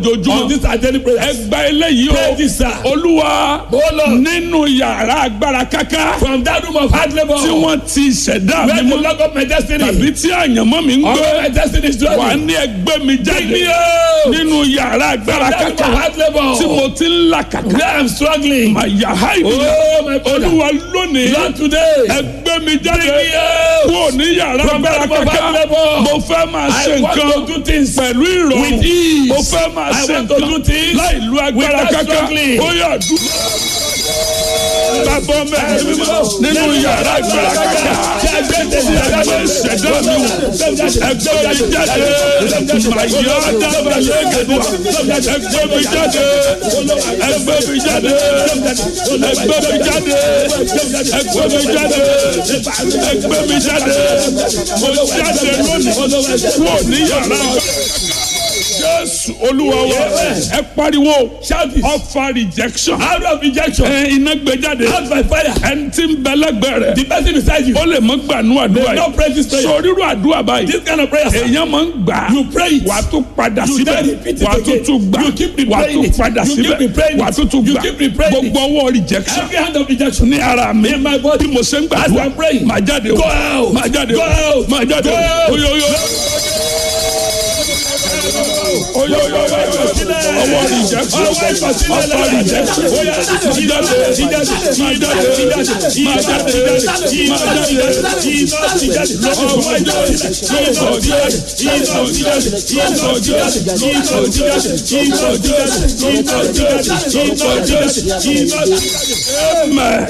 ojoojúmọ́ On this our daily prayer. ẹ gba eléyìí Pray o this, sir. olúwa Oh, Lord. nínú yàrá agbára káká From that room of hard labor. tí wọ́n ti ṣẹ̀dá Where mi the mọ́ log of my destiny. tàbí tí àyànmọ́ mi ń All gbé my destiny is wà dwelling. ní ẹgbẹ́ mi Bring me jáde out. nínú yàrá agbára That room of káká hard labor. tí mo ti ń là kàkà Where I'm struggling. màyà háìdì Oh, my brother. olúwa lónìí Lord today. ẹgbẹ́ mi jáde Bring me out. kúrò ní yàrá From agbára that room of káká hard labor. mo fẹ́ máa ṣe I want nǹkan to do things pẹ̀lú ìrọ̀rùn with ease. mo fẹ́ máa I ṣe want to do nǹkan things láì lu agbára without káká struggling. ó yà dúró. Bàbá mẹ́rin mímọ́ nínú yàrá agbára káká ẹgbẹ́ ìṣẹ̀dá mi wò ẹgbẹ́ mi jáde màyà dábàá lẹ́gẹ̀dùà ẹgbẹ́ mi jáde ẹgbẹ́ mi jáde ẹgbẹ́ mi jáde ẹgbẹ́ mi jáde ẹgbẹ́ mi jáde mo jáde lónìí kúrò ní yàrá jésù olúwa wa ẹ pariwo Shout this. ọfà rejection Out of rejection. ẹ iná gbé jáde Out by fire. ẹni tí ń bẹ lẹ́gbẹ̀ẹ́ rẹ̀ The person beside you. ó lè mọ gbànú àdúrà They don't pray this prayer. sọ rírú àdúrà báyìí This kind of prayer. sir. èèyàn máa ń gbà á You pray it. wà á tún padà You síbẹ̀ then repeat it wà á tún again. tún gbà You keep wà á replaying tún it. padà You keep síbẹ̀ replaying wà á it. tún tún You gbà keep replaying it. gbogbo ọwọ́ rejection Every hand of rejection. ní ara mi In my body. bí mo ṣe ń As gbàdúrà I'm praying. máa jáde o Go out. máa jáde o Go out. máa jáde Go o out. oyoyo oyoyo ọwọ́ rejection Ọwọ́ ìkọ̀sílẹ̀ ọfà lẹ́yìn. rejection Ó yá, máa jáde jíjáde, jíjáde, máa jáde jíjáde, máa jáde jíjáde, máa jáde iná jíjáde, ọwọ́ ìjáde, iná jíjáde, iná jíjáde, iná jíjáde, iná jíjáde, iná jíjáde, iná jíjáde, iná jíjáde, iná jíjáde, iná jíjáde. Amen.